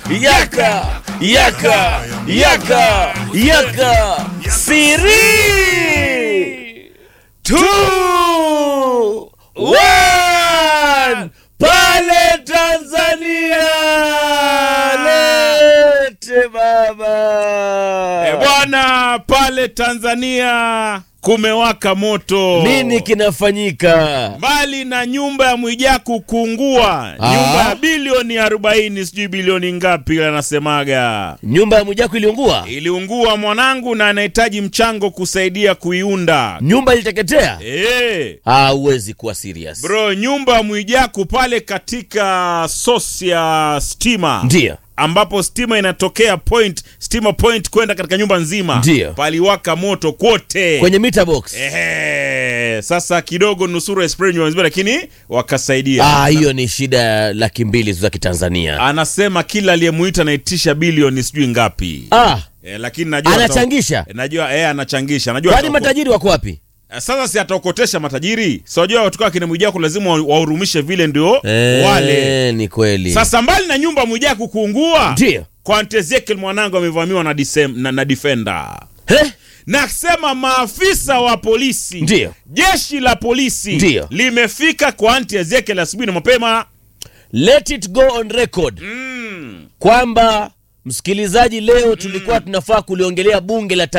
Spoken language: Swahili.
yaka yaka yaka yaka siri two one pale Tanzania lete baba E bwana, pale Tanzania kumewaka moto. nini kinafanyika Mbali na nyumba ya Mwijaku kuungua, Ah. nyumba ya bilioni 40 sijui bilioni ngapi anasemaga nyumba ya Mwijaku iliungua iliungua mwanangu, na anahitaji mchango kusaidia kuiunda. nyumba iliteketea Eh. Ah, huwezi kuwa serious Bro, nyumba ya Mwijaku pale katika sosi ya stima ndio ambapo stima inatokea point stima point kwenda katika nyumba nzima, Ndio. paliwaka moto kwote kwenye meter box Ehe, sasa kidogo nusura spray nyumba nzima, lakini wakasaidia. ah, hiyo ni shida ya laki mbili za kitanzania Anasema kila aliyemuita anaitisha bilioni sijui ngapi ah, e, lakini najua anachangisha E, najua e, anachangisha najua kwani atako- matajiri wako wapi Eh, sasa si ataokotesha matajiri si wajua watu kama kina Mwijaku lazima wa- wahurumishe vile ndio Eh, wale ni kweli sasa mbali na nyumba Mwijaku kuungua ndio kwa Aunt Ezekiel mwanangu amevamiwa na, disem, na, na defender Eh, nasema maafisa wa polisi Ndio. jeshi la polisi Ndio. limefika kwa Aunt Ezekiel asubuhi na mapema let it go on record mm. kwamba msikilizaji leo tulikuwa tunafaa kuliongelea bunge la